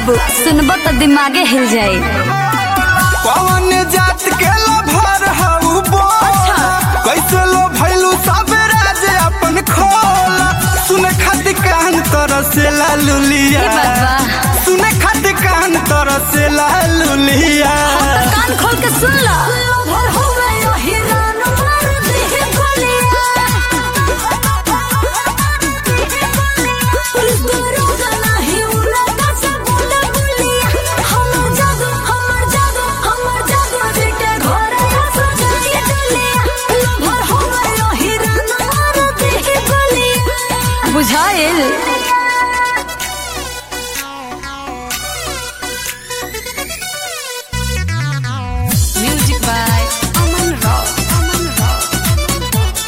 बाबू सुनबो तो दिमागे हिल जाई कौन जात के लभर हऊ बोल कैसे लो भैलू सब राज अपन खोल सुने खातिर कान तरसे लालुलिया ई बात बा। सुने खातिर कान तरसे लालुलिया कान खोल के सुन लो बुझाइल music by Aman rock Aman rock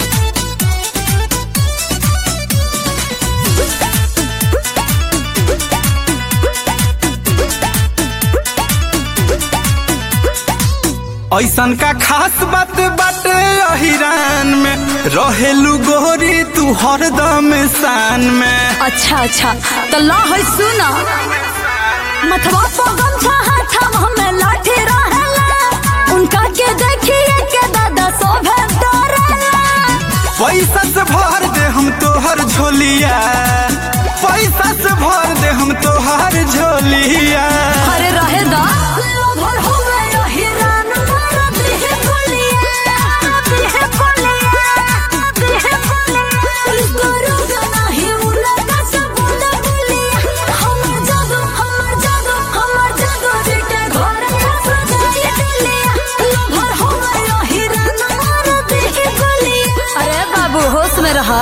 ऐसन का खास बात बाटे अहिरान में रहेलू गोरी तू हरदम शान में अच्छा अच्छा तो ला है सुना मथवा पर गमछा हाथम हमें लाठी रहेला उनका के देखिए के दादा सोभे डरेला पैसा से भर दे हम तोहर झोलिया पैसा से भर दे हम तोहर झोलिया अरे रहे दा भर हो गए हिरान मारा देह कोलिया देह कोलिया देह कोलिया दरोगा नहीं उलगा सब बोला बोलिया हमर जादू हमर जादू हमर जादू बेटे घर का सजाई दिलिया भर हो गए हिरान मारा देह कोलिया अरे बाबू होश में रहा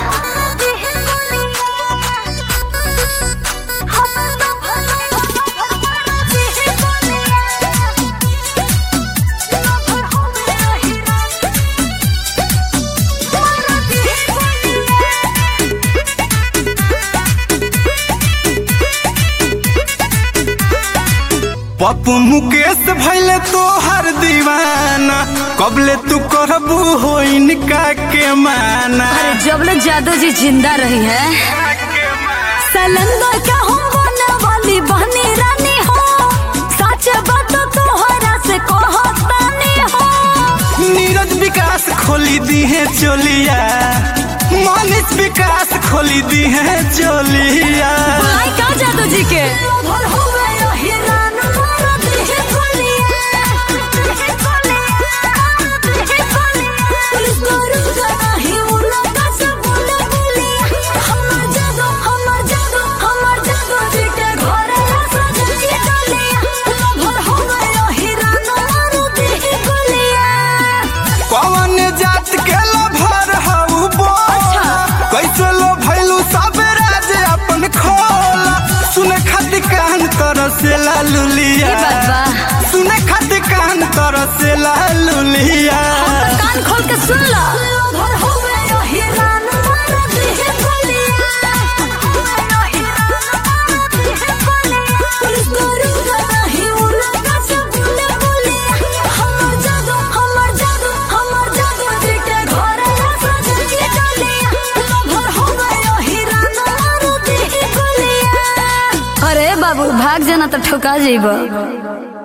पप्पू मुकेश भैले तोहर दीवाना कबले तू करबू हो इनका के माना अरे जबले जादू जी जिंदा रही है सलंदर का हम बने वाली बहनी रानी हो सच बात तोहरा से कहतानी हो नीरज विकास खोली दी है चोलिया मानिस विकास खोली दी है चोलिया बुलाई का जादू जी के कौन जात के लभर हऊ बोल कैसे लो भैलू सब राज अपन खोल सुने खातिर कान तरसे लालुलिया ई बात बा। सुने खातिर कान तरसे लालुलिया कान खोल के सुन लो अरे बाबू भाग जाना तो ठोका जेबा